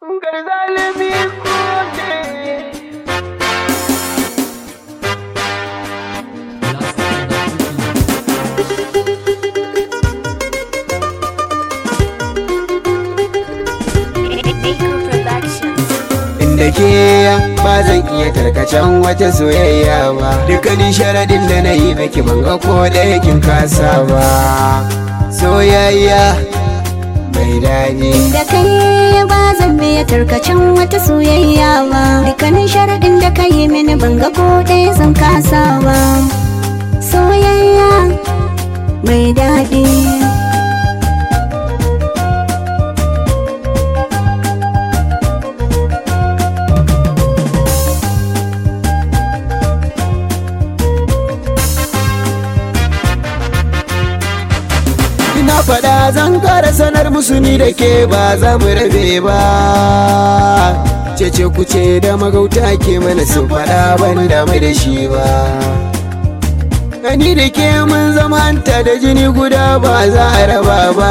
Garzalimi kone. Baker Productions. inda ke ba zan iya tarkacen wata soyayya ba dukkanin sharadin da na yi miki ban ga ko ɗaya kin kasa ba soyayya mai daɗi Da kai ba zan biya tarkacen wata soyayya ba Dukkanin sharaɗin da ka yi mini ban ga ko ɗaya zan kasa ba Soyayya mai daɗi ina faɗa zan ƙara sanar musu ni da ke ba za mu rabe ba cece kuce da magauta ke mana su faɗa ban da mai da shi ba ni da ke mun zama hanta da jini guda ba za a raba ba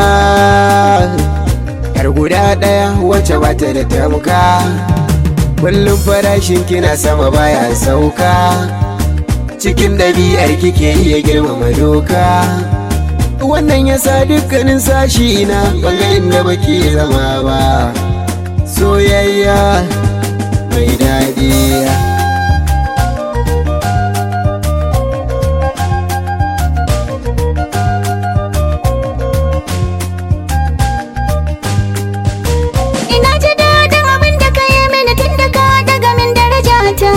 yar guda ɗaya wacce ba ta da tamka kullum farashin kina sama baya sauka cikin ɗabi'ar kike iya girmama doka wannan ya sa dukkanin sashi na banga inda baki zama ba soyayya mai daɗi Ina ji daɗin abin da ka yi mini tun da ka daga min darajata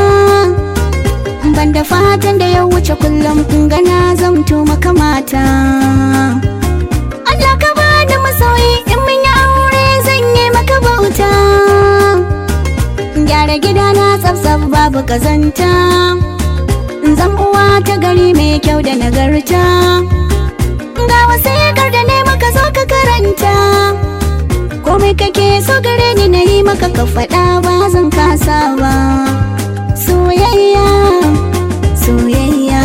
Ban da fatan da ya wuce kullum kun gana zamto maka mata Allah ka bani masoyi in mun yi aure zan yi maka bauta Gyara gidana tsaf babu kazanta Zan uwa ta gari mai kyau da nagarta Ga wasikar da ne maka zo ka karanta komai kake so gare ni na yi maka ka faɗa ba zan kasa ba soyayya soyayya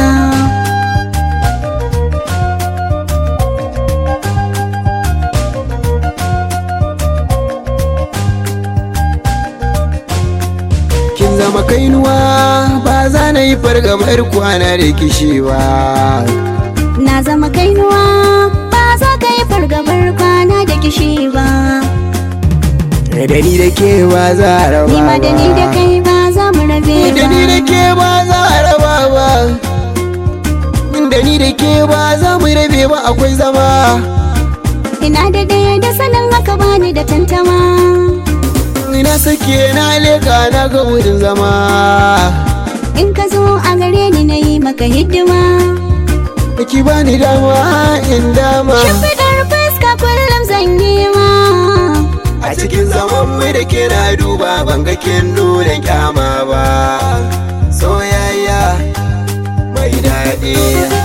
kin zama kainuwa ba za na yi fargabar kwana da kishi ba na zama kainuwa ba za ka yi fargabar kwana da kishi ba da ni da ke ba za a raba ni ma da ni da ba kai ba za mu rabe da ni da ba ke ba za a raba ba da ni da ke ba za mu rabe ba akwai zama ina da ɗaya da sanin haka bani da tantama ina sake na leka na ga wurin zama in ka zo a gare ni na yi maka hidima ki bani dama in dama shimfiɗar fuska kullum zan yi ma a cikin zaman mu da ke na duba ban ga kin nuna kyama ba soyayya mai daɗi